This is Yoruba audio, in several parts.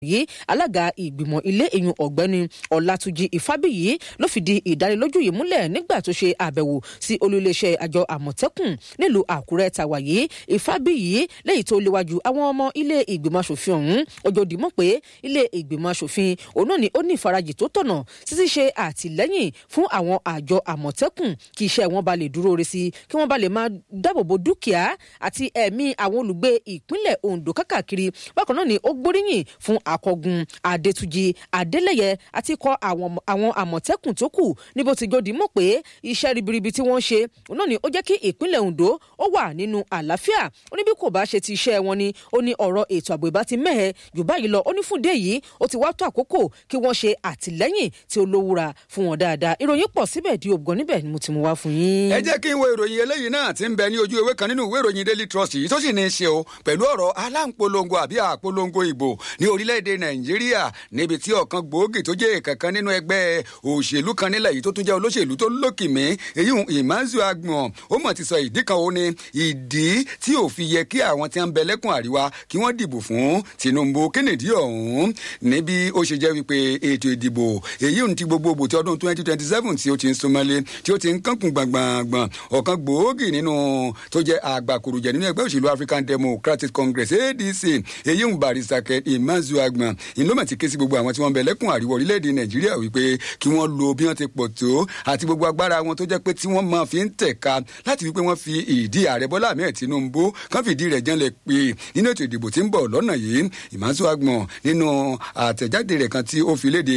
yìí alága ìgbìmọ̀ ilé ìyún ọ̀gbẹ́ni ọ̀làtúnjì ìfábíyì ló fìdí ìdánilójú yìí múlẹ̀ nígbà tó ṣe àbẹ̀wò sí olúléeṣẹ́ àjọ àmọ̀tẹ́kùn nílùú àkúrẹ́ tàwa yìí ìfábíyì lẹ́yìn tó léwájú àwọn ọmọ ilé ìgbìmọ̀ asòfin ọ̀hún ojoojúmọ́ pé ilé ìgbìmọ̀ asòfin òun náà ni ó ní ìfarajì tó tọ̀nà títí ṣe àtìlẹ́yìn fún àwọn àjọ àmọ̀tẹ́kùn kí iṣẹ́ wọn ba lè dúró re sí kí wọ́n ba lè máa dáàbòbo dúkìá àti ẹ̀mí àwọn olùgbé ìpínlẹ̀ ondo kákàkiri bákan náà ni ó gbóríyìn fún akọgun adétúnjì adélẹyẹ àti ikọ̀ àwọn àmọ̀tẹ́kùn tó kù níbo ti jòdì mọ̀ pé iṣẹ́ ribiribi tí wọ́n ṣe náà ni ó jẹ́ kí ìpínlẹ̀ ondo ó wà nínú àlàáfíà ó ní bí kò bá ṣe ti iṣẹ́ wọn ni ó ní ọ̀rọ̀ ètò ààbò ìbá ti mẹ́hẹ̀ jù báyìí lọ ó ní fún dé yìí ó ti wá tó àkókò kí wọ́n ṣe àtìlẹ́yìn tí ó lówúra fún wọn dáadáa ìròyìn pọ̀ síbẹ̀ di ògbọ́n níbẹ̀ ni mo ti mú wá fún yín. ẹ jẹ́ kí n wo ìròyìn eléyìí náà ti ń bẹ ní ojú ewé kan nínú ìwé ìròyìn daily trust yìí tó sì ní í ṣe o pẹ̀lú ọ̀rọ̀ aláǹpolongo àbí àpolongo ìbò ní orílẹ̀-èdè nàìjíríà níbi tí ọ̀kan gbòógì tó jẹ́ kankan nínú ẹgbẹ́ òṣèlú kan nílẹ̀ yìí tó tún jẹ́ olóṣèlú tó lókìmí èyí ìmáàzù agbọ̀n ó mọ̀ ti sọ ìdí kan ó ní ìdí tí ò fi yẹ kí àwọn tí ń bẹ lẹ́kùn àríwá kí wọ́n dìbò fún tinubu kennedy ọ̀hún níbi ó ṣe jẹ́ wípé ètò ìdìbò èyí ń ti gbogbogbò ti ọdún twenty twenty seven tí ó ti ń súnmọ́lé tí ó ti ń kankun gbàngbàngbàn ọ̀kan gbòógì nínú tó jẹ́ àgbàkùrùjẹ nínú ẹgbẹ́ òṣèlú african democratic congress adc èyí ń barista kẹ ìmáàzù agbọ̀n ìlúmọ̀ ti ké sí gbogbo àwọn tí wọ́n bẹ lẹ́kùn àríwá orílẹ̀-èdè nàìjíríà wípé kí wọ́n lo bí wọ́n ti pọ̀ tó àti gbogbo agbára wọn tó jẹ́ pé tí wọ́n máa fi ń tẹ̀ka láti wípé wọ́n fi ìdí ààrẹ bọ́lá ahmed tinubu kán fìdí rẹ̀ jẹ́lẹ̀ pé nínú ètò ìdìbò tí ń bọ̀ lọ́nà yìí ìmáàzù agbọ̀n nínú àtẹ̀jáde rẹ̀ kan tí ó fi léde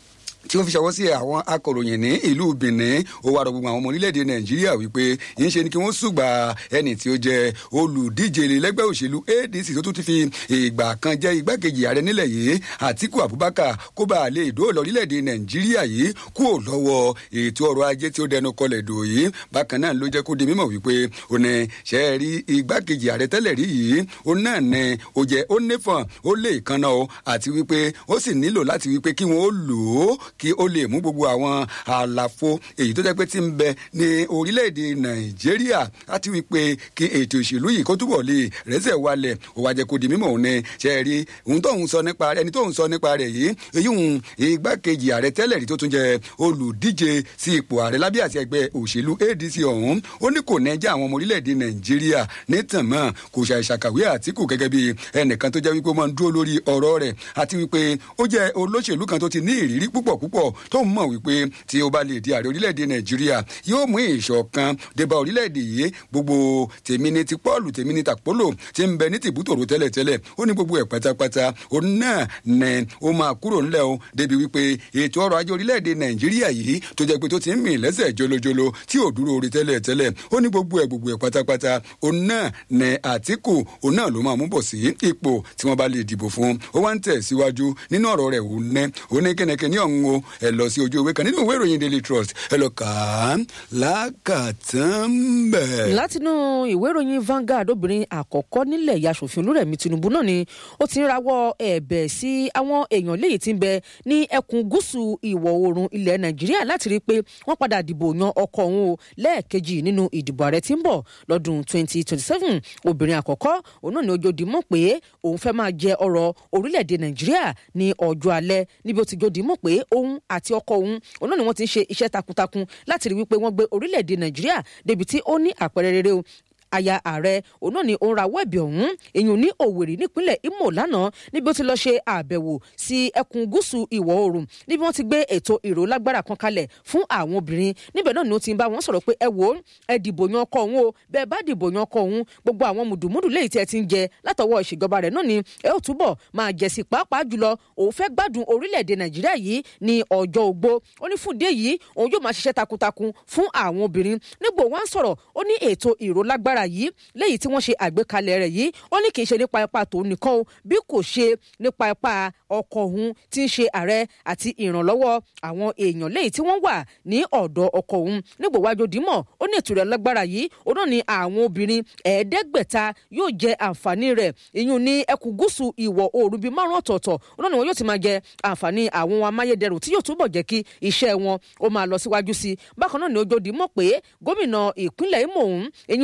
tí ó fi ṣọwọ́ sí àwọn akọ̀ròyìn ní ìlú benin ó wá rọ gbogbo àwọn ọmọ orílẹ̀-èdè nàìjíríà wípé yìí ṣe ni kí wọ́n ṣùgbà ẹni tí ó jẹ́ olùdíje lẹ́gbẹ́ òṣèlú adc tó tún ti fi ìgbà kan jẹ́ igbákejì ààrẹ nílẹ̀ yìí àtiku abubakar kó bá a lè dóòlà orílẹ̀-èdè nàìjíríà yìí kúrò lọ́wọ́ ètò ọrọ̀ ajé tí ó dẹnu kọlẹ̀ dò yìí bákan náà ló jẹ́ kó di mímọ̀ wípé ó ní ṣe é rí igbákejì ààrẹ tẹ́lẹ̀ rí yìí ó náà ní ó jẹ́ ó nífọ̀n ó lè kanna o àti wípé ó sì nílò láti wípé kí wọ́n ó lò ó kí ó lè mú gbogbo àwọn àlàfo èyí tó jẹ́ pé ti ń bẹ ní orílẹ̀-èdè nàìjíríà láti wí pé kí ètò ìṣèlú yìí kó túbọ̀ lè rẹ́sẹ̀ walẹ̀ ó wá jẹ́ kó di mímọ̀ òun ni ṣe rí òun tóun sọ nípa rẹ̀ ẹni tóun sọ nípa rẹ̀ yìí èyí òun igbákejì ààrẹ tẹ́lẹ̀ rí tó tún jẹ́ olùdíje sí ipò ààrẹ lábẹ́ àti ẹgbẹ́ òṣèlú adc ọ̀hún ó ní kò ní jẹ́ àwọn ọmọ orílẹ̀-èdè nàìjíríà nítàn mọ́ kò ṣàìṣàkàwé àtìkù gẹ́gẹ́ bí ẹnìkan tó jẹ́ wípé ó máa ń dúró lórí ọ̀rọ̀ rẹ̀ àti wípé ó jẹ́ olóṣèlú kan tó ti ní ìrírí púpọ̀ púpọ̀ tó mọ̀ wípé tí ó bá lè di ààrẹ orílẹ̀-èdè nàìjíríà yóò mú ìṣọ̀kan débà orílẹ̀-èdè yìí gbogbo tèmi ní ti pọ́ọ̀lù tèmi ní tàpólò tí ń bẹ ní tìbútòrò tẹ́lẹ̀tẹ́lẹ̀ ó ní gbogbo ẹ̀ pátápátá ó náà nẹ ó máa kúrò ńlẹ̀ o débi wípé ètò ọrọ̀ ajé orílẹ̀-èdè nàìjíríà yìí tó jẹ́ pé tó ti ń mì lẹ́sẹ̀ jolojolo tí ò dúró orí tẹ́lẹ̀tẹ́lẹ̀ ó ní gbogbo ẹ̀ gbogbo ẹ̀ pátápátá ó náà nẹ àtìkù ó náà ló máa mú bọ̀ sí ipò tí wọ́n bá lè dìbò fún ó wá ń tẹ̀ síwájú nínú ọ̀rọ̀ rẹ̀ ó nẹ́ ó ní kẹ́nẹ́kẹ́ ní ọ̀hún o ẹ lọ sí ojú ìwé kan nínú ìwé ìròyìn daily trust ẹ lọ kà á lákàtàn bẹ̀. látinú ìwé ìròyìn Vanguard obìnrin àkọ́kọ́ nílẹ̀ yasòfin olúrẹ̀mí tinubu náà ni ó ti ń rawọ́ ẹ̀bẹ̀ sí àwọn èèyàn léyìí tí ń bẹ ní ẹkùn gúúsù ìwọ̀ oòrùn ilẹ̀ nàìjíríà láti rí i pé wọ́n padà dìbò yan ọkọ òun o lẹ́ẹ̀kejì nínú ìdìbò ààrẹ tí ń bọ̀ lọ́dún 2027 obìnrin àkọ́kọ́ òun náà ni ojoodi mọ̀ pé òun fẹ́ máa jẹ ọrọ̀ orílẹ̀-èdè nàìjíríà ní ọjọ́ alẹ́ níbi ó ti jòdì mọ̀ pé òun àti ọkọ òun òun náà ni wọ́n ti ń ṣe iṣẹ́ takuntakun láti rí wípé wọ́n gbé orílẹ̀-èdè nàìjíríà débi tí ó ní àpẹẹrẹ rere o aya ààrẹ òun náà ni òun rawọ́ ẹ̀bẹ̀ ọ̀hún èyàn ní òwèrè nípínlẹ̀ imo lánàá níbi ó ti lọ ṣe àbẹ̀wò sí ẹkùn gúúsù ìwọ̀ oòrùn níbi wọ́n ti gbé ètò ìró lágbára kan kalẹ̀ fún àwọn obìnrin níbẹ̀ náà ni ó ti ń bá wọn sọ̀rọ̀ pé ẹ wò ó ẹ dìbò yan ọkọ òun o bẹ́ẹ̀ bá dìbò yan ọkọ òun gbogbo àwọn mùdùmùdù léyìí tí ẹ ti ń jẹ látọwọ́ ìṣèjọba rẹ̀ náà ni ẹ ó túbọ̀ máa jẹ sí pàápàá jùlọ òun fẹ́ gbádùn orílẹ̀-èdè nàìjíríà yìí ní ọjọ́ ogbó ó ní fún dé yìí òun yóò máa ṣiṣẹ́ takuntakun fún àwọn obìnrin nígbò wá ń sọ̀rọ̀ ó ní ètò ìró lágbára agbára yìí léyìí tí wọ́n ṣe àgbékalẹ̀ rẹ̀ yìí ó ní kì í ṣe nípa ipa tòun nìkan o bí kò ṣe nípa ipa ọkọ òun tí ń ṣe ààrẹ àti ìrànlọ́wọ́ àwọn èèyàn léyìí tí wọ́n wà ní ọ̀dọ̀ ọkọ òun nígbò wájú dímọ̀ ó ní ètò rẹ̀ lágbára yìí ó náà ní àwọn obìnrin ẹ̀ẹ́dẹ́gbẹ̀ta yóò jẹ àǹfààní rẹ̀ ìyún ní ẹkùn gúúsù ìwọ̀ oòrùn bíi márùn ọ̀tọ̀ọ̀tọ̀ ó náà ní wọn yóò ti máa jẹ àǹfààní àwọn amáyédẹrùn tí yóò túbọ̀ jẹ́ kí iṣẹ́ wọn ó máa lọ síwájú sí i bákan náà ni ojoodi mọ̀ pé gómìnà ìpínlẹ̀ Imo òun ìyún aṣòfin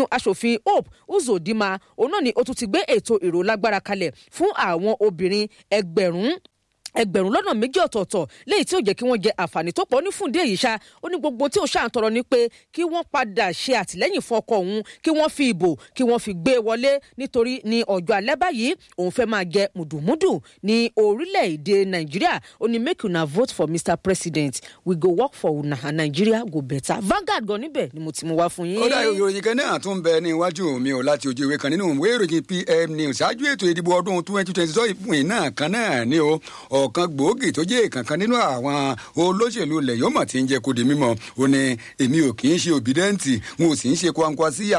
aṣòfin hope uzodinma òun náà ni ó tún ti gbé ètò ìró lágbára kalẹ̀ fún àwọn obìnrin ẹgbẹ̀rún ẹgbẹ̀rún lọ́nà méjì ọ̀tọ̀ọ̀tọ̀ léyìí tí ó jẹ́ kí wọ́n jẹ àǹfààní tó pọ̀ ní fúndé yìí ṣá ó ní gbogbo tí ó ṣáà ń tọrọ ni pé kí wọ́n padà ṣe àtìlẹ́yìn fún ọkọ òun kí wọ́n fi ìbò kí wọ́n fi gbé wọlé nítorí ní ọjọ́ alẹ́ báyìí òun fẹ́ máa jẹ mùdùmùdù ní orílẹ̀-èdè nàìjíríà ó ní make una vote for mr president we go work for una and nigeria go better Vanguard gan níbẹ̀ ni mo ti mú wá fún yín. ó dá ìròyìn kan náà tún bẹ ní iwájú mi ò láti ojú ìwé kan nínú ìwé ìròyìn pm news ṣáájú ètò ìdìbò ọdún twenty twenty seven náà kan náà ni o ọ̀kan gbòógì tó jẹ́ ìkànkan nínú àwọn olóṣèlú ilẹ̀ yóò mọ̀ tí ń jẹ́ kó di mímọ́ ó ní èmi ò kì í ṣe òbídẹ́ǹtì n ò sì ń ṣe kwankwasíyà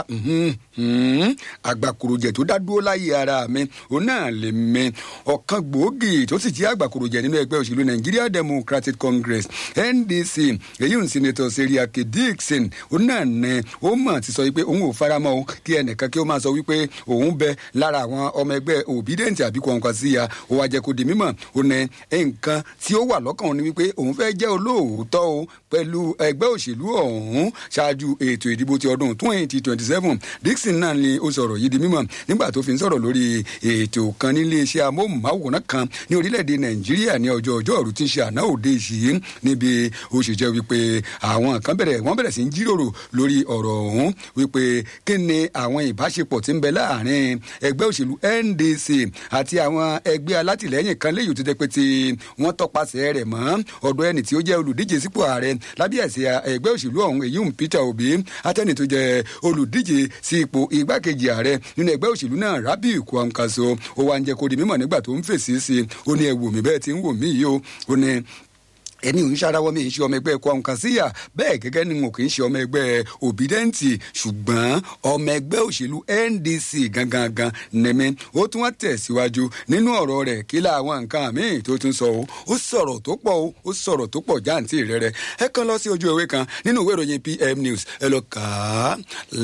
àgbàkùrùjẹ tó dá dúró láyé ara mi ó náà lè mi ọ̀kan gbòógì tó sì jẹ́ àgbàkùrùjẹ nínú ẹgbẹ́ òṣèlú Nigeria Democratic Congress NDC èyí ń sinetọ̀ Seriake Dixon ó náà ní ó mọ̀ ti sọ wípé òun ò faramọ́ o kí ẹnìkan kí ó máa sọ wípé òun bẹ lára àwọn ọmọ ẹgbẹ́ òbídẹ́ǹtì àbí kwankwasíyà ó wá jẹ́ kó di mímọ́ ó ní nǹkan tí ó wà lọ́kàn ni wípé òun fẹ́ jẹ́ olóòótọ́ o pẹ̀lú ẹgbẹ́ òṣèlú ọ̀hún ṣáájú ètò ìdìbò ti ọdún twenty twenty seven Dixon náà ni ó sọ̀rọ̀ yìí di mímọ̀ nígbà tó fi ń sọ̀rọ̀ lórí ètò kan nílé iṣẹ́ amóhùnmáwòrán kan ní orílẹ̀-èdè Nàìjíríà ní ọjọ́ ọjọ́ òru tí ń ṣe àná òde yìí níbi ó ṣe jẹ́ wípé àwọn kan bẹ̀rẹ̀ wọ́n bẹ̀rẹ̀ sí ń jíròrò lórí ọ̀rọ̀ ọ̀hún wípé kí ni àwọn ìbáṣepọ̀ tí ń bẹ láàrin ẹgbẹ́ òṣèlú NDC àti àwọn ẹgbẹ́ alátìlẹ́yìn kan léyìí tó jẹ́ pé ti wọ́n tọpasẹ̀ rẹ̀ mọ́ ọ̀dọ̀ ẹni tí ó jẹ́ olùdíje sípò ààrẹ lábẹ́ ẹ̀sẹ̀ ẹgbẹ́ òṣèlú ọ̀hún èyí ń Peter Obi atẹ́ni tó jẹ́ olùdíje sí ipò igbákejì ààrẹ nínú ẹgbẹ́ òṣèlú náà Rabiu Kwankwaso ó wá ń jẹ́ kó di mímọ̀ nígbà tó ń fèsì sí i ó ní ẹ wò mí bẹ́ẹ̀ tí ń wò mí yìí o ó ní ẹni ò ń ṣarawọ́ mi ń ṣe ọmọ ẹgbẹ́ Kwankwasia bẹ́ẹ̀ gẹ́gẹ́ ni mo kì í ṣe ọmọ ẹgbẹ́ Obidenti ṣùgbọ́n ọmọ ẹgbẹ́ òṣèlú NDC gangan nẹ́mẹ́ ó tún wá tẹ̀síwájú nínú ọ̀rọ̀ rẹ̀ kí láwọn nǹkan míì tó tún sọ o ó sọ̀rọ̀ tó pọ̀ o ó sọ̀rọ̀ tó pọ̀ jáǹtì rẹ̀rẹ̀ ẹ kàn lọ sí ojú ìwé kan nínú ìwé ìròyìn PM News ẹ lọ kà á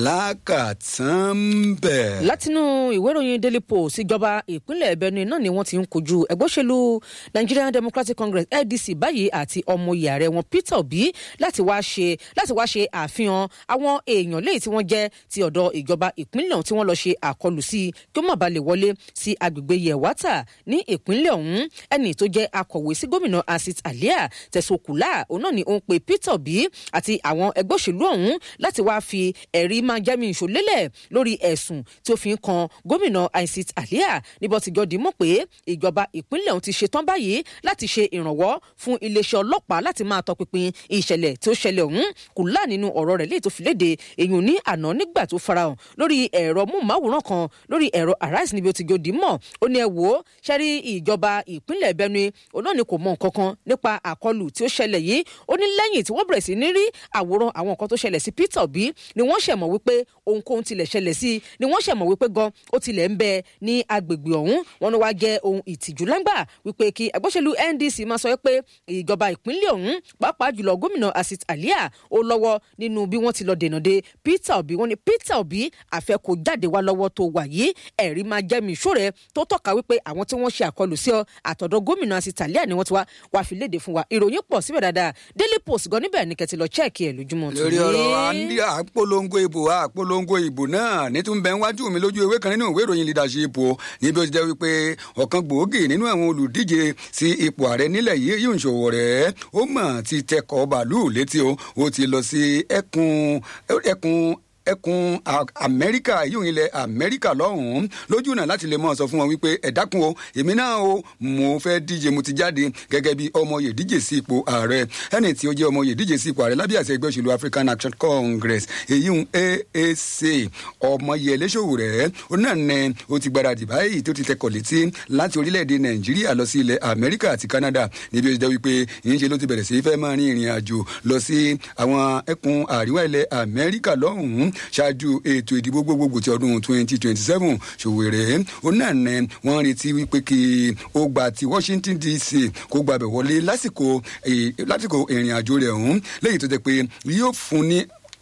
lákàtàn bẹ̀. látinú ìwé ìròyìn Daily Post ìjọba ìpínlẹ̀ Benue náà ni wọ́n ti ń kojú ẹgbẹ́ òṣèlú Nigerian Democratic Congress NDC báyìí àti ọmọye ààrẹ wọn Peter Obi láti wá ṣe láti wá ṣe àfihàn àwọn èèyàn léyìí tí wọ́n jẹ́ ti ọ̀dọ̀ ìjọba ìpínlẹ̀ ọ̀hún tí wọ́n lọ ṣe àkọlù sí kí ó má bàa lè wọlé sí agbègbè Yewata ní ìpínlẹ̀ ọ̀hún ẹni tó jẹ́ akọ̀wé sí gómìnà Asit Alia Tesokula òun náà ni ó ń pe Peter Obi àti àwọn ẹgbẹ́ òṣèlú ọ̀hún láti wá fi ẹ̀rí máa jẹ́mi ìṣòlélẹ̀ lórí ẹ̀sùn tí ó fi ń kan gómìnà Asit Alia níbo ti jọ dìímọ̀ pé ìjọba ìpínlẹ̀ ọ̀hún ti ṣetán báyìí láti ṣe ìrànwọ́ fún iléeṣẹ́ ọlọ́pàá láti máa tọpinpin ìṣẹ̀lẹ̀ tí ó ṣẹlẹ̀ ọ̀hún kò lá nínú ọ̀rọ̀ rẹ̀ léyìí tó fi léde èyàn ní àná nígbà tó farahàn lórí ẹ̀rọ múmáwòrán kan lórí ẹ̀rọ Arise níbi ó ti gòdì mọ̀ ó ní ẹ wò ó ṣẹ́rí ìjọba ìpínlẹ̀ Benue òun náà ni kò mọ nǹkan kan nípa àkọlù tí ó ṣẹlẹ̀ yìí ó ní lẹ́yìn tí wọ́n bẹ̀rẹ̀ sí ní rí àwòrán àwọn nǹkan tó ṣẹlẹ̀ sí Peter Obi ni wọ́n ṣẹ̀mọ̀ wípé ohunkóhun tilẹ̀ ṣẹlẹ̀ sí ni wọ́n ṣẹ̀mọ̀ wípé gan ó tilẹ̀ ń bẹ ní agbègbè ọ̀hún wọn ni wàá jẹ́ ohun ìtìjú lágbà wípé kí ẹgbẹ́sẹ̀lú NDC máa sọ pé ìjọba ìpínlẹ̀ ọ̀hún pàápàá jùlọ gómìnà Asit Alia ó lọ́wọ́ nínú bí wọ́n ti lọ dènà de Peter Obi wọ́n ní Peter Obi àfẹ́ kò jáde wá lọ́wọ́ tó wà yìí ẹ̀rí máa jẹ́ mi ìṣòro tó tọ́ka wípé àwọn tí wọ́n ṣe àkọlù sí ọ àtọ̀dọ̀ gómìnà Asit Alia ni wọ́n ti wá wá fi léde fún wa ìròyìn pọ̀ síbẹ̀ dáadáa Daily Post gan níbẹ̀ ní kẹ́tì lọ chẹ́ẹ̀kì ẹ̀ lójúmọ́ tó lórí ọ̀rọ̀ àpolongo ìbò àpolongo ìbò náà nítorí bẹ́ẹ̀ wájú mi lójú ewé kan nínú ìwé ìròyìn leadership níbi ó ti jẹ́ wípé ọ̀kan gbòógì nínú àwọn olùdíje sí ipò ààrẹ nílẹ̀ yìí yóò ń ṣòwò rẹ̀ ó mọ̀ ti tẹkọ̀ bàálù létí o ó ti lọ sí ẹkùn ẹkùn ẹkùn amẹ́ríkà yóò ilẹ̀ amẹ́ríkà lọ́hùn-ún lójú náà láti lè mọ̀ sọ fún wọn wípé ẹ dákun o èmi náà o mo fẹ́ díje mo ti jáde gẹ́gẹ́ bí ọmọ yè díje sí ipò ààrẹ ẹni tí ó jẹ́ ọmọ yè díje sí ipò ààrẹ lábẹ́ àṣẹ ẹgbẹ́ òṣèlú African Action Congress èyí ń AAC ọmọ yẹ lẹ́sọ̀wò rẹ̀ ó náà nẹ ó ti gbáradì báyìí tó ti tẹkọ̀ létí láti orílẹ̀-èdè Nàìjíríà lọ sí ilẹ̀ Amẹ́ríkà àti Canada níbi ó ti jẹ́ wípé yìí ń ṣe ló ti bẹ̀rẹ̀ sí fẹ́ máa rin ìrìn àjò lọ sí àwọn ẹkùn àríwá ilẹ̀ Amẹ́ríkà lọ́hùn-ún ṣáájú ètò ìdìbò gbogbogbò ti ọdún twenty twenty seven ṣòwòrẹ́ onáàánẹ wọ́n retí wípé kí ó gba ti Washington DC kó gbàbẹ̀ wọlé lásìkò lásìkò ìrìn àjò rẹ̀ ọ̀hún lẹ́yìn tó jẹ́ pé yóò fún ní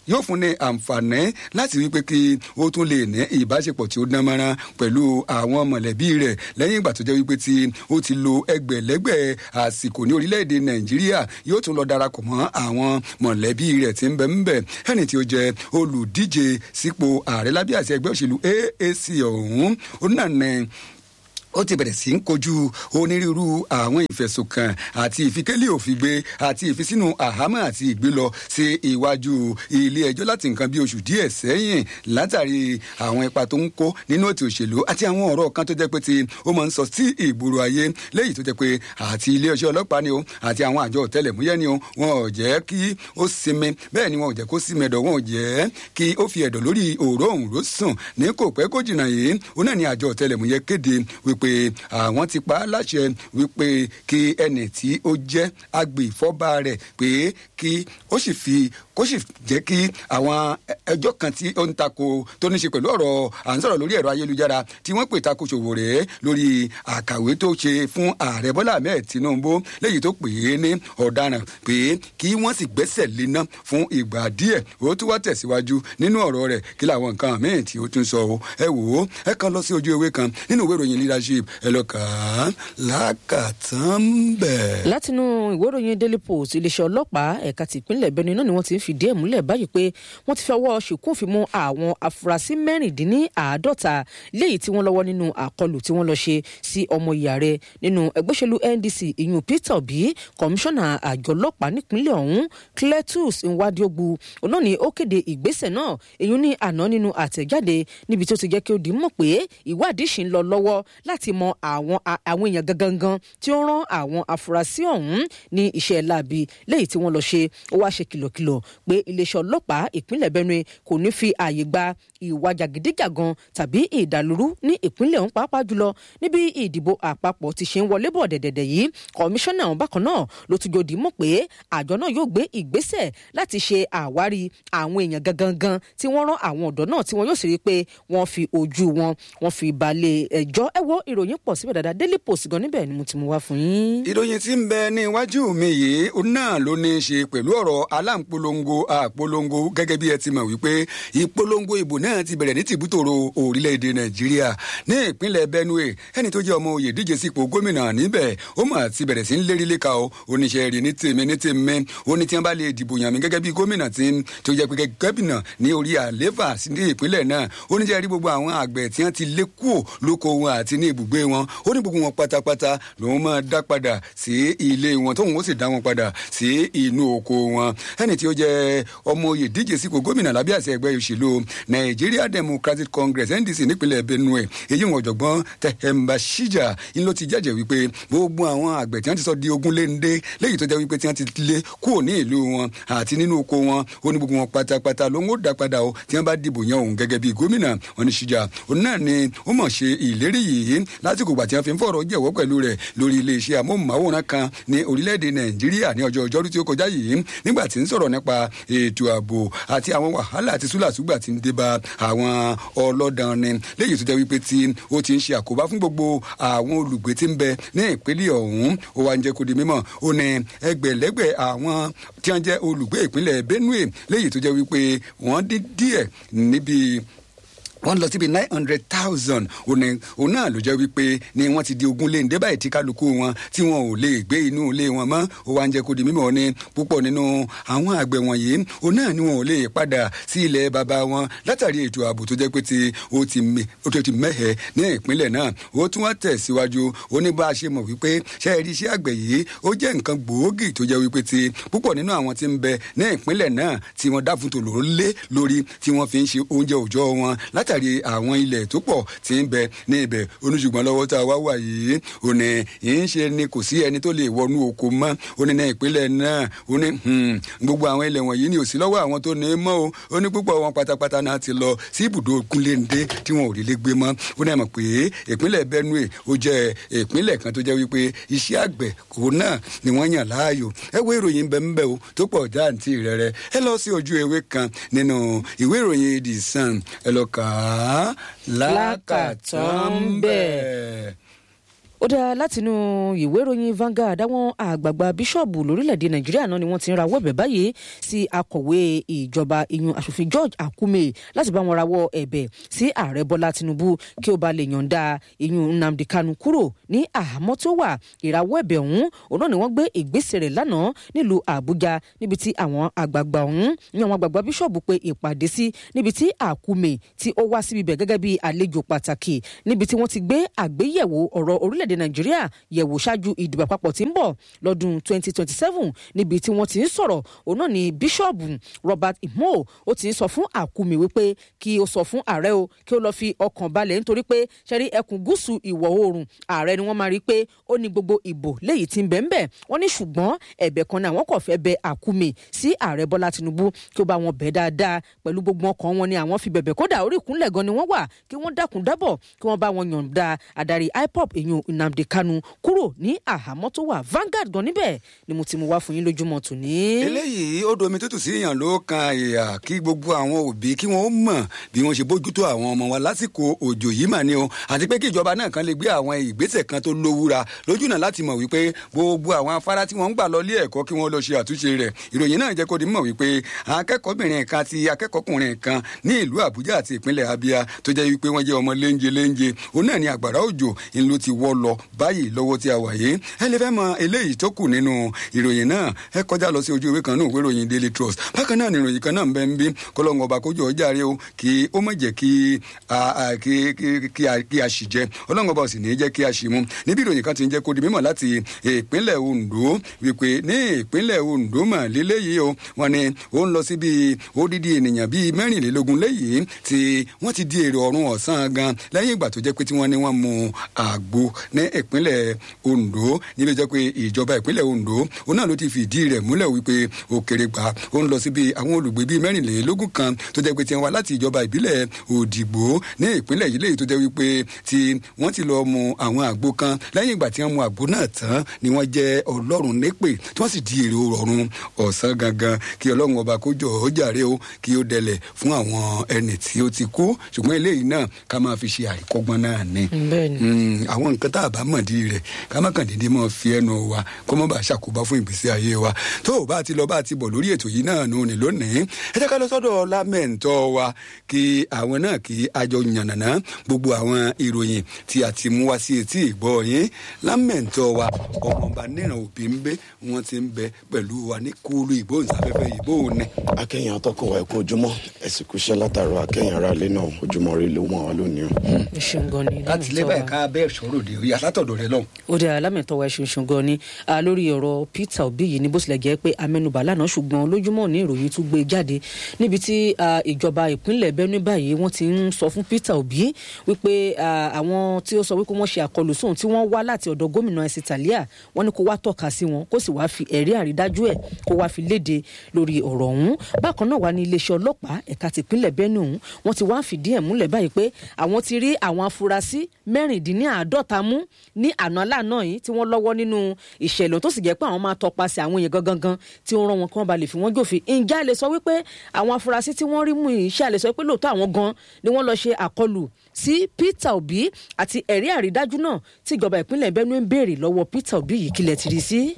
yóò fún ní àǹfààní láti wí pé kí ó tún lè ní ìbáṣepọ̀ tí ó dán mọ́rán pẹ̀lú àwọn mọ̀lẹ́bí rẹ̀ lẹ́yìn ìgbà tó jẹ́ wípé tí ó ti lo ẹgbẹ̀lẹ́gbẹ̀ àsìkò ní orílẹ̀-èdè nàìjíríà yóò tún lọ darapọ̀ mọ́ àwọn mọ̀lẹ́bí rẹ̀ tí ń bẹ ń bẹ ẹni tí ó jẹ́ olùdíje sípò ààrẹ lábẹ́ àti ẹgbẹ́ òṣèlú AAC ọ̀hún ó náà ní ó ti bẹ̀rẹ̀ sí ń kojú onírúurú àwọn ìfẹ̀sùnkàn àti ìfikẹ́lẹ̀ òfìgbé àti ìfisínú àhámọ́ àti ìgbélọ sí iwájú ilé ẹjọ́ láti nǹkan bí oṣù díẹ̀ sẹ́yìn látàrí àwọn ipa tó ń kó nínú ètò òṣèlú àti àwọn ọ̀rọ̀ kan tó jẹ́ pé ti ó máa ń sọ sí ìgboro ayé léyìí tó jẹ́ pé àti ilé ẹjọ́ ọlọ́pàá ni o àti àwọn àjọ ọ̀tẹlẹ̀múyẹ́ ni o wọn ò jẹ́ kí ó sinmi bẹ́ẹ̀ ni wọn ò jẹ́ kó sinmi ẹ̀dọ̀ wọn ò jẹ́ kí ó fi ẹ̀dọ̀ lórí òró òun ló sùn ní kò pẹ́ kó jìnnà yìí ó náà ní àjọ ọ̀tẹlẹ̀múyẹ́ kéde wípé wípé àwọn ti pa á láṣẹ wípé kí ẹnì tí ó jẹ́ agbèfọ́ba rẹ̀ pé kí ó sì fi kó sì jẹ́ kí àwọn ẹjọ́ kan tí ó ń tako tó ní ṣe pẹ̀lú ọ̀rọ̀ à ń sọ̀rọ̀ lórí ẹ̀rọ ayélujára tí wọ́n pè tako Sowore lórí àkàwé tó ṣe fún ààrẹ Bọ́lá Ahmed Tinubu léyìí tó pè é ní ọ̀daràn pé kí wọ́n sì gbẹ́sẹ̀ léná fún ìgbà díẹ̀ ó tún wá tẹ̀síwájú nínú ọ̀rọ̀ rẹ̀ kí làwọn nǹkan míì tí ó tún sọ ẹ wò ó ẹ kàn lọ sí ojú ewé kan nínú ìwé ìròyìn leadership ẹ lọ kà á lákàtàn bẹ̀. látinú ìwé ìròyìn daily post iléeṣẹ́ ọlọ́pàá ẹ̀ka tìpínlẹ̀ Benue náà ni wọ́n ti ń fìdí ẹ̀ múlẹ̀ báyìí pé wọ́n ti fi ọwọ́ ṣìkún fi mú àwọn afurasí mẹ́rìndínláàádọ́ta léyìí tí wọ́n lọ́wọ́ nínú àkọlù tí wọ́n lọ ṣe sí ọmọ ìyá rẹ̀ nínú ẹgbẹ́ òṣèlú NDC ìyún Peter Obi kọmíṣánná àjọ ọlọ́pàá nípínlẹ̀ ọ̀hún Cletus Nwadiogu òun náà ni ó kéde ìgbésẹ̀ náà èyí ní àná nínú àtẹ̀jáde níbi tó ti jẹ́ kí ó di mọ̀ pé ìwádìí ṣì ń lọ lọ́wọ́ láti mọ àwọn àwọn èèyàn gangan tí ó rán àwọn afurasí ọ̀hún ní iṣẹ́ láabi léyìí tí wọ́n lọ ṣe ó wá ṣe kìlọ̀kìlọ̀ pé iléeṣẹ́ ọlọ́pàá ìpínlẹ̀ Benue kò ní fi ààyè gba ìwà jàgídíjàgan tàbí ìdàlúrú ní ìpínlẹ̀ ọ̀hún pàápàá jùlọ níbi ìdìbò àpapọ̀ ti ṣe ń wọlé bọ̀ dẹ̀dẹ̀dẹ̀ yìí kọmíṣánná ọ̀hún bákan náà ló tún jòdì mọ̀ pé àjọ náà yóò gbé ìgbésẹ̀ láti ṣe àwárí àwọn èèyàn gangan tí wọ́n rán àwọn ọ̀dọ́ náà tí wọ́n yóò sì rí i pé wọ́n fi ojú wọn wọ́n fi balẹ̀ ẹjọ́ ẹ wo ìròyìn pọ̀ síbẹ̀ dáadáa Daily Post gan níbẹ̀ ni mo ti mú wá fún yín. ìròyìn tí ń bẹ ní iwájú mi yìí ó náà ló ní í ṣe pẹ̀lú ọ̀rọ̀ aláǹpolongo àpolongo gẹ́gẹ́ bí ẹ ti mọ̀ wípé ìpolongo ìbò náà ti bẹ̀rẹ̀ ní tìbútòrò orílẹ̀-èdè Nàìjíríà ní ìpínlẹ̀ Benue ẹni tó jẹ́ ọmọ oyè díje sípò gómìnà níbẹ̀ ó mà ti bẹ̀rẹ̀ sí ń lérí léka o oníṣẹ́ rí ní tèmi ní tèmi ó ní tí wọ́n bá lè dìbò yàn mí gẹ́gẹ́ bí gómìnà tí tó jẹ́ pé gómìnà ní orí àléfà ní ìpínlẹ̀ náà oníṣẹ́ rí gbogbo àwọn àgbẹ̀ tí wọ́n ti lé kúò lóko wọn àti ní ibùgbé wọn ó ní gbogbo wọn pátápátá lòun máa dá padà sí ilé wọn tóun ó sì dá wọn padà sí inú oko wọn ẹni tí ó jẹ́ ọmọ oyè díje sípò gómìnà lábẹ́ àṣẹ ẹgbẹ́ òṣèlú Nigeria Democratic Congress NDC nípínlẹ̀ Benue èyí wọn ọ̀jọ̀gbọ́n Tehemba Shija ń ló ti jẹ́jẹ́ wípé gbogbo àwọn àgbẹ̀ tí wọ́n ti sọ di ogún léńdé léyìí tó jẹ́ wípé tí wọ́n ti lé kúrò ní ìlú wọn àti nínú oko wọn ó ní gbogbo wọn pátápátá ló ń ó dá padà o tí wọ́n bá dìbò yan òun gẹ́gẹ́ bí gómìnà wọn ní Shija òun náà ni ó mọ̀ ṣe ìlérí yìí lásìkò gbà tí wọ́n fi ń fọ̀rọ̀ jẹ́wọ́ pẹ̀lú rẹ̀ lórí iléeṣẹ́ amóhùnmáwòrán kan ní orílẹ̀-èdè Nàìjíríà ní ọjọ́ ọjọ́rú tí ó kọjá yìí nígbà tí ń sọ̀rọ̀ nípa ètò ààbò àti àwọn wàhálà àti súlàsúgbà tí ń dé bá àwọn ọlọ́dàn ni léyìí tó jẹ́ wípé tí ó ti ń ṣe àkóbá fún gbogbo àwọn olùgbé tí ń bẹ ní ìpínlẹ̀ ọ̀hún ó wá ń jẹ́ kó di mímọ̀ ó ní ẹgbẹ̀lẹ́gbẹ̀ àwọn tí wọ́n jẹ́ olùgbé ìpínlẹ̀ Benue léyìí tó jẹ́ wípé wọ́n dín díẹ̀ níbi wọ́n lọ síbi nine hundred thousand òun náà ló jẹ́ wípé ni wọ́n ti di ogún lé ní débà ìtí kálukú wọn tí wọn ò lè gbé inú ilé wọn mọ́ ó wá ń jẹ́ kó di mímọ̀ ní púpọ̀ nínú àwọn àgbẹ̀ wọ̀nyí òun náà ni wọn ò lè padà sí ilẹ̀ bàbá wọn látàrí ètò ààbò tó jẹ́ pé tí ó ti mẹ́hẹ̀ ní ìpínlẹ̀ náà ó tún wá tẹ̀síwájú ó ní bá a ṣe mọ̀ wípé ṣe é rí iṣẹ́ àgbẹ̀ yìí ó jẹ́ nǹkan gbòógì tó jẹ́ wípé tí púpọ̀ nínú àwọn tí ń bẹ ní ìpínlẹ̀ náà tí wọ́n dáfun tòló lé lórí tí wọ́n fi ń ṣe oúnjẹ òòjọ́ wọn látàrí àwọn ilẹ̀ tó pọ̀ tí ń bẹ ní ibẹ̀ oníṣùgbọ́n lọ́wọ́ tá a wá wà yìí ò ní yìí ń ṣe ni kò sí ẹni tó lè wọnú oko mọ́ ó ní ní ìpínlẹ̀ náà ó ní gbogbo àwọn ilẹ̀ wọ̀nyí ni ò sí lọ́wọ́ àwọn tó ní mọ́ o ó ní púpọ̀ wọn pátápátá náà ti lọ sí ibùdó kúnléńdé tí wọn ò rí lé gbé mọ́ ó ní àmọ̀ pé ìpínlẹ̀ Benue ó jẹ́ ìpínlẹ̀ kan tó jẹ́ wípé iṣẹ́ àgbẹ̀ òun náà ni wọ́n yàn láàyò ẹ wo ìròyìn bẹ́ẹ̀ o tó pọ̀ jáǹtì rẹ̀ rẹ̀ ẹ lọ sí ojú ewé kan nínú ìwé ìròyìn The Sun ẹ lọ kà á lákàtàn bẹ́ẹ̀. ó dáa látinú ìwé ìròyìn Vanguard àwọn àgbààgbà bíṣọ̀bù lórílẹ̀‐èdè nàìjíríà náà ni wọ́n ti ń rawọ́ ẹ̀bẹ̀ báyìí sí akọ̀wé ìjọba ìyún aṣòfin George Akume láti bá wọn rawọ́ ẹ̀bẹ̀ sí ààrẹ Bọ́lá Tinubu kí ó bá lè yọ̀ǹda ìyún Nnamdi Kanu kúrò ní àhámọ́ tó wà ìrawọ́ ẹ̀bẹ̀ ọ̀hún òun náà ni wọ́n gbé ìgbésẹ̀ rẹ̀ lánàá nílùú Àbújá níbi tí àwọn àgbààgbà ọ̀hún ní àwọn àgbààgbà bíṣọ̀bù pé ìpàdé sí níbi tí Akume tí ó wá síbi bẹ̀ gẹ́gẹ́ bí àlejò pàtàkì níbi tí wọ́n ti gbé àgbéyẹ̀wò ọ̀rọ̀ orílẹ̀-èdè Nàìjíríà yẹ̀wò ṣáájú ìdìbò àpapọ̀ tí ń bọ̀ lọ́dún 2027 níbi tí wọ́n ti ń sọ̀rọ̀ òun náà ni bíṣọ̀bù Robert Imo ó ti ń sọ fún Akume wípé kí ó sọ fún ààrẹ o kí ó lọ fi ọkàn balẹ̀ nítorí pé ṣẹ́rí ẹkùn gúúsù ìwọ̀ oòrùn ààrẹ ni wọ́n máa rí i pé ó ní gbogbo ìbò léyìí tí ń bẹ̀ ń bẹ̀ wọ́n ní ṣùgbọ́n ẹ̀bẹ̀ kan náà wọ́n kò fẹ́ bẹ Akume sí ààrẹ Bọ́lá Tinubu kí ó bá wọn bẹ̀ dáadáa pẹ̀lú gbogbo ọkàn wọn ni àwọn fi bẹ̀bẹ̀ kódà orí ìkúnlẹ̀ gan ni wọ́n wà kí wọ́n dákun dábọ̀ kí wọ́n bá wọn yọ̀ǹda adarí IPOB èyàn Nnamdi Kanu kúrò ní àhámọ́ tó wà Vanguard gan níbẹ̀ ni mo ti mú wá fún yín lójúmọ́ tòní. eléyìí ó domi tútù sí èèyàn ló kan ìyà kí gbogbo àwọn òbí kí wọ́n mọ̀ bí wọ́n ṣe bójútó àwọn ọmọ wa lásìkò òjò yìí mà ní o àti pé kí ìjọba náà kan lè gbé àwọn ìgbésẹ̀ kan tó lówúra lójú náà láti mọ̀ wípé gbogbo àwọn afárá tí wọ́n ń gbà lọ ilé ẹ̀kọ́ kí wọ́n lọ ṣe àtúnṣe rẹ̀ ìròyìn náà jẹ́ kó di mọ̀ wípé akẹ́kọ̀ọ́bìnrin kan àti akẹ́kọ̀ọ́kùnrin kan ní ìlú Àbújá àti ìpínlẹ̀ Abia tó jẹ́ wípé wọ́n jẹ́ ọmọ léńje léńje òun náà ni àgbàrá òjò ń ló ti wọ́ lọ báyìí lọ́wọ́ tí a wà yìí ẹ lè fẹ́ mọ eléyìí tó kù nínú ìròyìn náà ẹ kọjá lọ sí ojú ìwé kan náà ìwé ìròyìn Daily Trust bákan náà ni ìròyìn kan náà ń bẹ ń bí kọlọ́ngàn ọba kójú ọjà rẹ o kí ó má jẹ́ kí kí a ṣì jẹ ọlọ́ngàn ọba ò sì ní jẹ́ kí a ṣì mu níbi ìròyìn kan ti ń jẹ́ kó di mímọ̀ láti ìpínlẹ̀ Ondo wípé ní ìpínlẹ̀ Ondo mà lélẹ́yìí o wọ́n ní ó ń lọ sí bíi odidi ènìyàn bíi mẹ́rìnlélógún léyìí tí wọ́n ti di èrò ọ̀run ọ̀sán gan lẹ́yìn ìgbà tó jẹ́ pé tí wọ́n ní wọ́n mu àgbo ní ìpínlẹ̀ Ondo níbi jẹ́ pé ìjọba ìpínlẹ̀ Ondo òun náà ló ti fìdí rẹ̀ múlẹ̀ wípé òkèrè gbà ó ń lọ sí bíi àwọn olùgbé bíi mẹ́rìnlélógún kan tó jẹ́ pé tí wọ́n wá láti ìjọba ìbílẹ̀ Òdìgbò ní ìpínlẹ̀ yìí léyìí tó jẹ́ wípé tí wọ́n ti lọ mu àwọn àgbo kan lẹ́yìn ìgbà tí wọ́n mu àgbo náà tán ni wọ́n jẹ́ Ọlọ́run nípè tí wọ́n sì di èrò ọ̀run ọ̀sán gangan kí Ọlọ́run ọba kó jọ ó jàre o kí ó dẹlẹ̀ fún àwọn ẹni tí ó ti kú ṣùgbọ́n eléyìí náà ká máa fi ṣe àríkọ́gbọ́n náà ni àwọn nǹkan tá a bá mọ̀ di rẹ̀ ká má kàn déédéé mọ́ fi ẹnu wa kó má bàa ṣàkóbá fún ìgbésí ayé wa tó o bá ti lọ bá ti bọ̀ lórí ètò yìí náà nù ní lónìí ẹ jẹ́ ká lọ sọ́dọ̀ lámẹ̀ntọ́ wa kí àwọn náà kí àjọ yànnàná gbogbo àwọn ìròyìn tí a ti mú wá sí etí ìgbọ́ yín lámẹ̀ntọ́ wa ọmọọba níran òbí ń bẹ wọn ti ń bẹ pẹ̀lú wa ní kúlú ìgbóhùnsáfẹ́fẹ́ ìbò ní. akẹ́yìn atọ́kùn wa ẹ̀kọ́ ojúmọ́ ẹ̀sìn kúṣẹ́ látàrọ akẹ́yìn ara ilé náà ojúmọ́ rí ló mọ́ wa lónìí o. ẹ ṣeun gan ni láti lé báyìí ká bẹ́ẹ̀ sọ̀rọ̀ de orí alátọ̀dọ̀ rẹ lọ́hùn. ó dẹ alámẹ̀tọ́ wa ẹṣin ṣun gan ni lórí ọ̀rọ̀ Peter Obi yìí ní bó tilẹ̀ jẹ́ pé amẹ́nubà lánàá ṣùgbọ́n lójúmọ́ ní ìròyìn tún gbé jáde níbi tí ìjọba ìpínlẹ̀ Benue báyìí wọ́n ti ń sọ fún Peter Obi wípé àwọn tí ó sọ wípé wọ́n ṣe àkọlù sóhun tí wọ́n wá láti ọ̀dọ̀ gómìnà ẹ̀sìn tàlíà wọ́n ní kó wá tọ́ka sí wọn kó sì wá fi ẹ̀rí àrídájú ẹ̀ kó wá fi léde lórí ọ̀rọ̀ ọ̀hún bákan náà wà ní iléeṣẹ́ ọlọ́pàá ẹ̀ka tìpínlẹ̀ Benue ọ̀hún wọ́n ti wá ń fìdí ẹ̀ múlẹ̀ báyìí pé àwọn ti rí àwọn afurasí mẹ́rìndínláàádọ́ta mú ní àná lánà yìí tí wọ́n lọ́wọ́ nínú ìṣẹ̀lẹ̀ tó sì jẹ́ pé àwọn máa tọpasẹ̀ àwọn èèyàn gangan gan tí ó rán wọn kí wọ́n ba lè fi wọ́n jòfin ǹjẹ́ a lè sọ wípé àwọn afurasí tí wọ́n rí mú yìí ṣe a lè sọ pé lóòótọ́ àwọn gan ni wọ́n lọ ṣe àkọlù sí Peter Obi àti ẹ̀rí àrídájú náà tí ìjọba ìpínlẹ̀ Benue ń béèrè lọ́wọ́ Peter Obi yìí kílẹ̀ ti rí sí.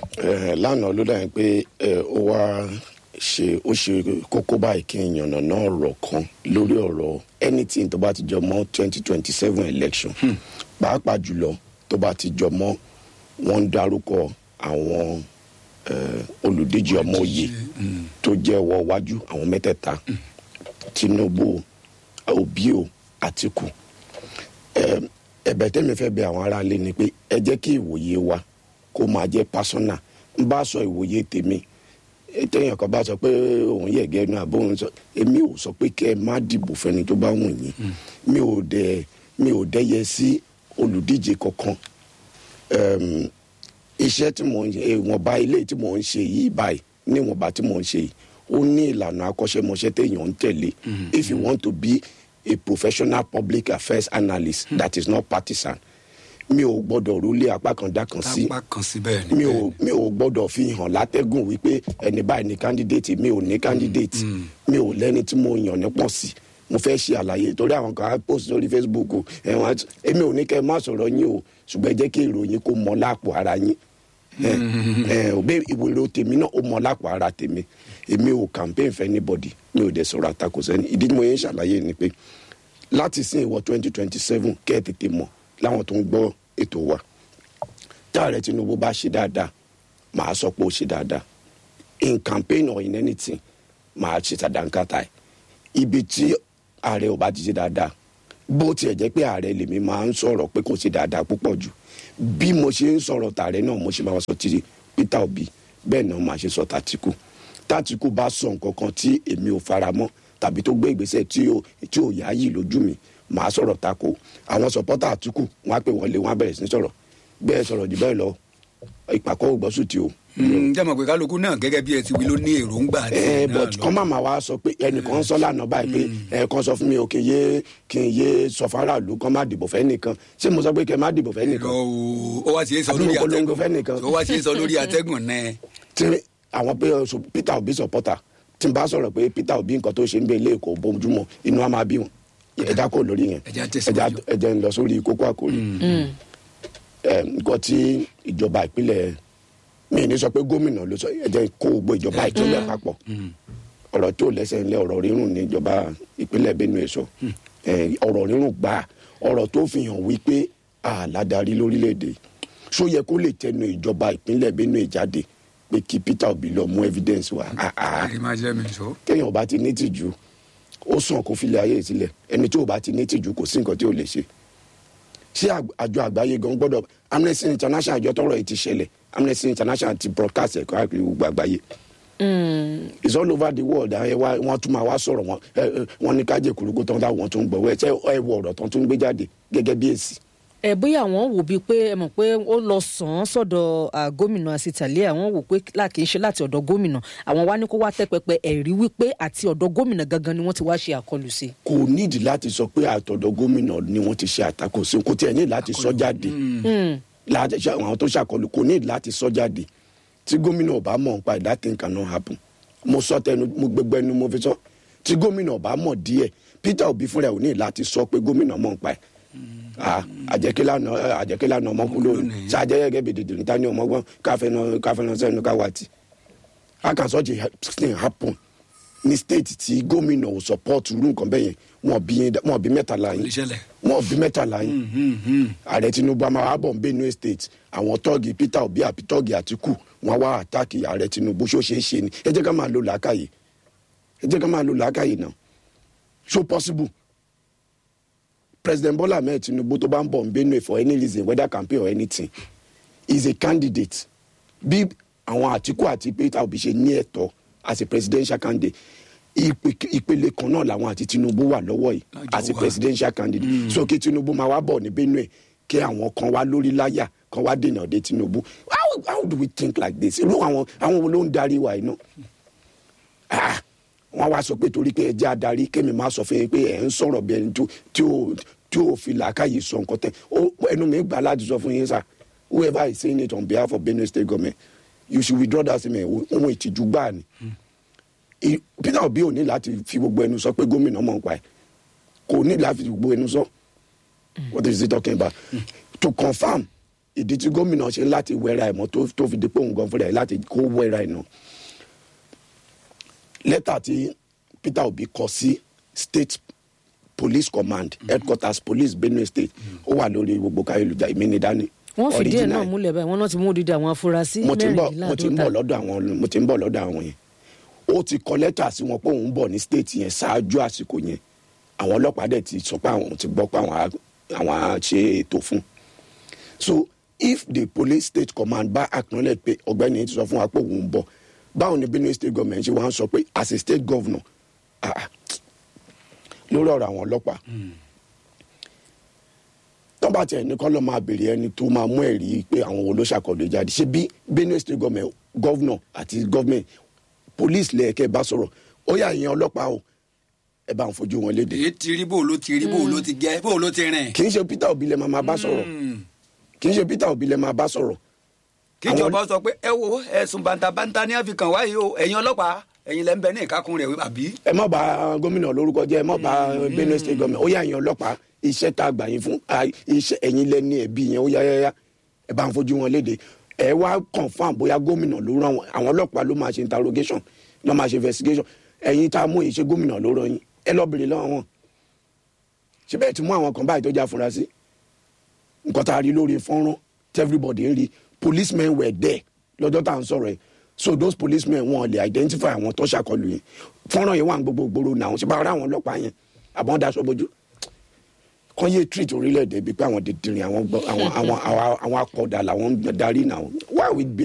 lánàá ló dà pé ó wá ṣe ó ṣe kókó báyìí kí n yànnà náà rọ̀ kan lórí ọ̀rọ̀ anything tó bá ti jọ mọ́ twenty twenty seven election pàápàá jùlọ tó bá ti jọ mọ́ wọ́n ń dárúkọ àwọn olùdíje ọmọ òye tó jẹ́ wọ wájú àwọn mẹ́tẹ̀ẹ̀ta Tinubu Obi o Àtìkù ẹ̀bẹ̀ tẹ́mi fẹ́ bẹ̀ àwọn aráalé ni pé ẹ jẹ́ kí ìwòye wa kó máa jẹ́ pásọ́nà ń bá sọ ìwòye tèmi téèyàn kan bá sọ pé òun yẹ gẹnu àbóhun sọ èmi ò sọ pé kẹ ẹ má dìbò fẹni tó bá wù yín mi ò dẹ mi ò dẹyẹ sí olùdíje kankan iṣẹ́ tí mò ń ṣe ìwọ̀nba ilé tí mò ń ṣe yìí báyìí ní ìwọ̀nba tí mò ń ṣe yìí ó ní ìlànà akọ́ṣẹ́mọṣẹ́ téèyàn ń tẹ̀lé if you want to be a professional public affairs analyst mm. that is not partisan mi ò gbọ́dọ̀ rúlé apá kan dá kan sí apá kan sí bẹ́ẹ̀ ni mi ò mi ò gbọ́dọ̀ fi hàn látẹ́gùn wípé ẹni báyìí ni candidate mi ò ní candidate mi ò lẹ́ni tí mo yàn ní pọ̀ sí mo fẹ́ ṣe àlàyé torí àwọn kan á post lórí facebook ẹ̀wọ̀n èmi ò ní kẹ́ ẹ má sọ̀rọ̀ yín o ṣùgbọ́n ẹ jẹ́ kí ìròyìn kó mọ lápò ara yín òbí ìwòrò tèmi náà ó mọ lápò ara tèmi èmi ò campaign for anybody mi ò dẹ̀ sọ̀rọ̀ àtakò sẹ́ni ìdí tí mo yẹn ṣàlàyé ni pé láti sin ìwọ twenty twenty seven kẹ́ ẹ̀ tètè mọ̀ láwọn tó ń gbọ́ ètò wa táàrẹ tinubu bá ṣe dáadáa màá sọ pé ó ṣe dáadáa in campaign or in anything màá ṣe sàdánkátà ẹ̀ ibi tí ààrẹ ò bá ti ṣe dáadáa bó tiẹ̀ jẹ́ pé ààrẹ lèmi máa ń sọ̀rọ̀ pé kò ṣe dáadáa púpọ̀ jù bí mo ṣe ń sọ̀rọ̀ tààrẹ náà mo ṣe máa sọ ti peter obi bẹ́ẹ̀ náà máa ṣe sọ tàtìkù tàtìkù bá sọ nǹkan kan tí èmi ò fara mọ́ tàbí tó gbé ìgbésẹ̀ tí ò tí ò yáyì lójú mi màá sọ̀rọ̀ tako àwọn sọ̀pọ́tà àtìkù wọn á pè wọ́n lé wọn á bẹ̀rẹ̀ sí ní sọ̀rọ̀ bẹ́ẹ̀ sọ̀rọ̀ jù bẹ́ẹ̀ lọ ìpàkọ́ ògbọ́sùn tí o. jẹ́ mọ̀ pé kálukú náà gẹ́gẹ́ bí ẹ ti wí ló ní èròǹgbà ẹ tiẹ̀ náà but lọ. kọ́ máa wá sọ pé ẹnìkan ń sọ lánàá báyìí pé ẹ kàn sọ fún mi ò kì í yé kì í yé sọ faraàlú kàn má dìbò fẹ́ nìkan ṣé mo sọ pé kẹ́ má dìbò fẹ́ Irọ́ nìkan o, ó wá sí í sọ Àbí lórí mo polongo atẹ́gùn fẹ́ nìkan. ó wá sí í sọ lórí atẹ́gùn náà. tí àwọn pé ọsùn peter obi supporter tí n bá sọ̀rọ̀ pé peter obi nǹkan tó ṣe ń bẹ ilé ẹ̀kọ́ bójúmọ́ inú á máa bí wọn ẹja kò lórí yẹn Ẹ jẹ́ á tẹ̀síwájú. ẹja ẹjẹ ń lọ sórí kókó àkórí ẹ nǹkan tí ìjọba ìpínlẹ̀ mi ní sọ pé gómìnà ló sọ ẹjẹ kó gbogbo ìjọba ìpínlẹ̀ papọ̀ ọ̀rọ̀ tó lẹ́sẹ̀ ńlẹ̀ ọ̀rọ̀ rírùn ní ìjọba ìpínlẹ̀ benue sọ ẹ, ọ̀rọ̀ rírùn gbà ọ̀rọ̀ tó fi hàn wípé àládarí lórílẹ̀‐èdè ṣó yẹ kó lè tẹnu ìjọba ìpínlẹ̀ benue jáde pé kí peter obi lọ mú evidence wá Ah, ah àrí máa jẹ́ mi sọ. téèyàn bá ti ní tìjú ó sàn kó filẹ̀ ayé sílẹ̀ ẹni tí ò bá ti ní tìjú kò sí nǹkan tí ò lè ṣe ṣé àg- àjọ àgbáyé gan gbọ́dọ̀ amnesty international àjọ tọrọ yìí ti ṣẹlẹ̀ amnesty international ti broadcast ẹ̀kọ́ àkiri gbogbo àgbáyé it's all over the world ẹ wá wọn tún máa wá sọ̀rọ̀ wọn ẹ, ẹ, wọn ní kájẹ kúrúkú tán táwọn tó ń gbọ́ ẹ ṣe ẹ wọ ọ̀rọ̀ tán tó ń gbé jáde gẹ́gẹ́ bí èsì ẹ bóyá àwọn wò bíi pé ẹ mọ̀ pé ó lọ sàn án sọ́dọ̀ à, gómìnà àsìtàlẹ́ àwọn wò pé là kì í ṣe láti ọ̀dọ̀ gómìnà àwọn wá ní kó wá tẹ́ pẹpẹ ẹ̀rí wípé àti ọ̀dọ̀ gómìnà gangan ni wọ́n ti wá ṣe àkọlù sí. kò nídìí láti sọ pé àtọ̀dọ̀ gómìnà ni wọ́n ti ṣe àtakò sí kò tiẹ̀ ní láti sọ jáde láti ṣe àwọn tó ṣàkọlù kò ní láti sọ jáde tí gómìnà ọba mọ̀ nípa it, that thing cannot happen mo sọ tẹnu mo gbẹgbẹ ẹnu mo fi sọ tí gómìnà ọba mọ̀ díẹ̀ peter obi fúnra ẹ̀ ò ní láti sọ pé gómìnà mọ̀ nípa ẹ̀ Ah, àjẹkílànà àjẹkílànà ọmọkùnrin lónìí ṣe àjẹyẹgẹ bèdèdè níta ní ọmọgbọn káfẹnà káfẹnà sẹnu káwàtì how can such a thing happen ní state tí gómìnà ò support irú nǹkan bẹ́ẹ̀ yẹn wọn bí wọn bí mẹ́tàlá Kò lè yín ṣẹlẹ̀. wọn bí mẹ́tàlá yín ààrẹ tinubu àmà wà bọ̀ ń benue state àwọn tọ́ọ̀gì peter obi àbí tọ́ọ̀gì àtìkù wọn wá àtàkì ààrẹ tinubu ṣó ṣeé ṣe ni ẹ jẹ́ ká máa lo làákàyè ẹ jẹ́ ká máa lo làákàyè náà ṣó possible president bola ahmed tinubu tó bá ń bọ̀ ń benue for any reason whether campaign or anything is a candidate bí àwọn àtìkù àti peter obi ṣe ní ẹ̀tọ́ as a presidential candidate ìpè- ìpele kan náà làwọn àti tinubu wà lọ́wọ́ yìí Lájọ as a wà. presidential candidate so kí tinubu máa wá bọ̀ ní benue kí àwọn kan wá lórí láyà kan wá dènà dé tinubu how, how do we think like this irú àwọn àwọn wo ló ń darí wa yìí náà ah wọn wá sọ pé torí pé ẹ jẹ́ adarí kémi máa sọ fún yín pé ẹ̀ ń sọ̀rọ̀ bí ẹni tó tí ò tí ò fi làákàyè sọ nǹkan tẹ ó ẹnu mi gbà láti sọ fún yín sá whoever is saying it on behalf of benue state government you should withdraw that statement ohun ìtìjú gbáà ni I- peter obi ò ní láti fi gbogbo ẹnu sọ pé gómìnà mọ̀ nípa ẹ̀ kò ní láti fi gbogbo ẹnu sọ what is he talking about to confam ìdí tí gómìnà ṣe láti wẹ́ra ẹ̀ mọ́ tó tó fi dípò nǹkan fúnra ẹ̀ láti kó wẹ́ra ẹ̀ náà lẹ́tà tí peter obi kọ sí state police command headquarters police benue state ó wà lórí gbogbo káyélujára èmi ní dání wọ́n fìdí ẹ̀ náà Original. múlẹ̀ báyìí wọ́n náà ti mú odidi àwọn afurasí mo ti ń bọ̀ mo ti ń bọ̀ mẹ́rìndínláàdọ́ta lọ́dọ̀ àwọn mo ti ń bọ̀ lọ́dọ̀ àwọn yẹn ó ti kọ lẹ́tà sí wọn pé òun ń bọ̀ ní state yẹn ṣáájú àsìkò yẹn àwọn ọlọ́pàá dẹ̀ ti sọ pé àwọn ti gbọ́ pé àwọn á àwọn á ṣe ètò fún so if the police state command bá acknowledge pé ọ̀gbẹ́ni yìí ti sọ fún wa pé òun ń bọ̀ báwo ni benue state government ṣe wá ń sọ pé as a state governor ah, ah, lórí ọ̀rọ̀ àwọn ọlọ́pàá tọ́ba tiẹ̀ ní kọ́ ló máa béèrè ẹni tó máa mú ẹ̀rí pé àwọn wo ló ṣàkọlù jáde ṣe bí benue state government governor àti government police lẹ́ẹ̀kẹ́ bá sọ̀rọ̀ ó yà yẹn ọlọ́pàá o ẹ bá ń fojú wọn léde èyí ti rí bó ló ti rí bó ló ti gẹ bó ló ti rìn. kì í ṣe peter obi lẹ́ máa máa bá sọ̀rọ̀ kì í ṣe peter obi lẹ́ máa bá sọ̀rọ̀ kíjọba sọ pé ẹ wo ẹ̀sùn bàǹtàbàǹtà ní àfikàn wáyé o ẹ̀yin ọlọ́pàá ẹ̀yin lẹ́ ń bẹ ní ìkákun rẹ̀ àbí. ẹ má bà gómìnà lórúkọ jẹ́ ẹ má bà benue state government ó yà yẹn ọlọ́pàá iṣẹ́ tá a gbà yín fún ah, iṣẹ́ ẹ̀yin lẹ́ni ẹ̀bí yẹn ó yáyáyá ẹ bá ń fojú wọn léde ẹ wá confam bóyá gómìnà ló rán wọn àwọn ọlọ́pàá ló máa ṣe interrogation ló máa ṣe investigation ẹ̀yin tá a mú yìí ṣe gómìnà ló rán yín ẹ lọ bèrè lọ́wọ́ wọn ṣé bẹ́ẹ̀ ti mú àwọn kan báyìí tó já fura sí nǹkan tá a rí lórí fọ́nrán tí everybody ń rí policemen were there lọ́jọ́ tá à ń sọ̀rọ̀ ẹ̀ so those policemen wọn lè identify àwọn tó ṣàkọlù yẹn fọ́nrán yẹn wà ní gbogbo gbòòrò náà ṣe bá ara àwọn ọlọ́pàá yẹn àbọ̀n daṣọ bójú kàn yé treat orílẹ̀-èdè bíi pé àwọn dìndìnrín àwọn gbọ́- àwọn àwọn àwọn akọ̀dà làwọn ń darí náà why we